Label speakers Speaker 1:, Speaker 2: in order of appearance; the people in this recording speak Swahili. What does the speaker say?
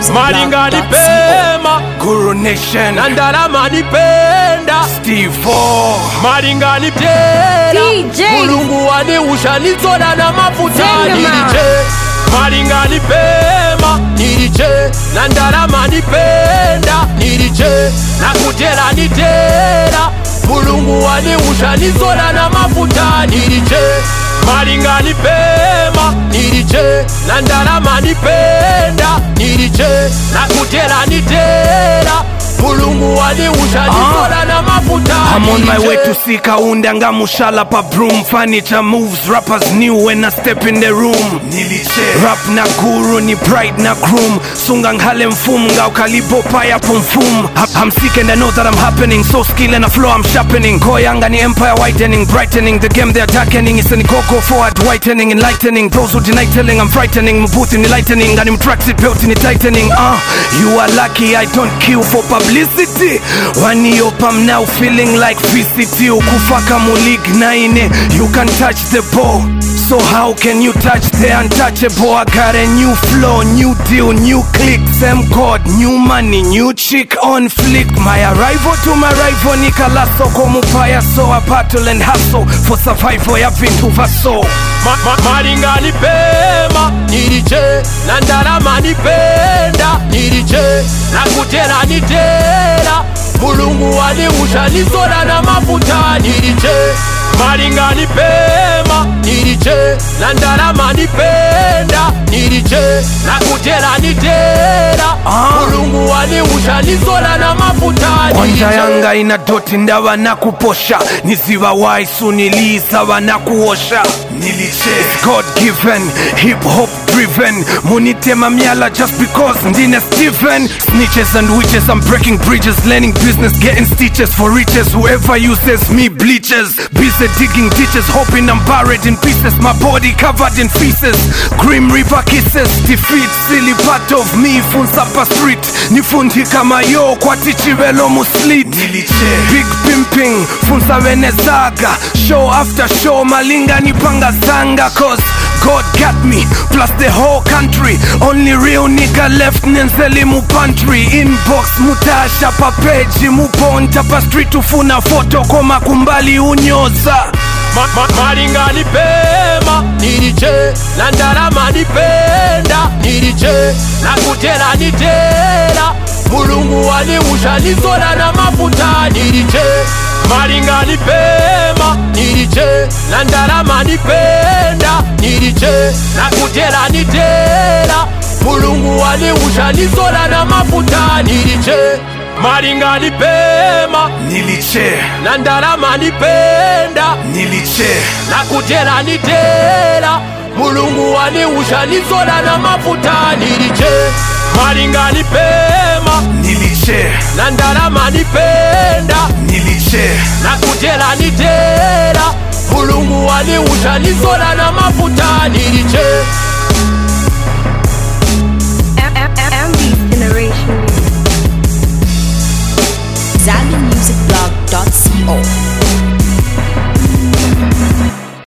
Speaker 1: malinga nipema
Speaker 2: Guru Nation
Speaker 1: na ndalama nipenda
Speaker 2: Steve O
Speaker 1: malinga nipenda
Speaker 3: DJ.
Speaker 1: mulungu waniusha nitsoda na mafuta
Speaker 3: Sema.
Speaker 1: niliche malinga nipema niliche na ndalama nipenda niliche na kutera nitera mulungu waniusha nitsoda na mafuta niliche malinga nipema niliche na ndalama nipenda niliche na kutera nitera mulungu waniusha nitsoda na mafuta
Speaker 2: I'm on my
Speaker 1: niliche.
Speaker 2: way to see Kaunda Ngamushala pa broom Furniture moves, rappers new when I step in the room Niliche Rap na guru ni bride na groom Sungang hale mfunga ukalipo paya pumfum I'm sick and I know that I'm happening So skill and a flow I'm sharpening Koyanga ni empire whitening Brightening the game they're darkening It's an coco forward whitening Enlightening those who deny telling I'm frightening Mbuthi ni lightening And I'm tracksuit belt ni tightening uh, You are lucky I don't kill for publicity Waniop I'm now feeling like VCT Ukufaka mulig naine You can touch the ball So how can you touch the untouchable? I got a new flow, new deal, new click Same code, new money, new chick on flick My arrival to my rival Nikalaso komupaya So I battle and hustle For survival ya vintu vaso
Speaker 1: Ma- ma- malinga nipema niliche na ndalama nipenda niliche na kutera nitera mulungu waniusha nisoda na mafuta niliche malinga nipema niliche na ndalama nipenda niliche na kutera nitera mulungu waniusha nisoda na mafuta
Speaker 2: Onja
Speaker 1: niliche
Speaker 2: yanga ina doti ndawa na kuposha Niziva waisu nilisa wana kuosha Niliche God given, hip hop driven Munitema miala just because ndine Stephen Snitches and witches, I'm breaking bridges Learning business, getting stitches for riches Whoever uses me bleaches Busy digging ditches, hoping I'm buried in pieces My body covered in feces Grim river kisses, defeat Silly part of me, funsapa street Nifundi kama yo, kwa tichivelo muslit Big pimping, funsa venezaga Show after show, malinga nipanga zanga Cause God got me, plus the whole country Only real nigga left nenzeli mu pantry Inbox mutasha pa page muponta pa street ufuna foto koma kumbali unyoza
Speaker 1: Ma- ma- malinga nipema niliche na ndalama nipenda niliche na kutera nitera mulungu waniusha nisoda na mafuta niliche malinga nipema niliche na ndalama nipenda niliche na kutera nitera mulungu waniusha nisoda na mafuta niliche malinga nipema
Speaker 2: Niliche,
Speaker 1: na ndalama nipenda
Speaker 2: niliche
Speaker 1: na kutera nitera mulungu waniusha nisoda na mafuta niliche malinga nipema
Speaker 2: Niliche,
Speaker 1: na ndalama nipenda
Speaker 2: niliche
Speaker 1: na kutera nitera mulungu waniusha nisoda na mafuta niliche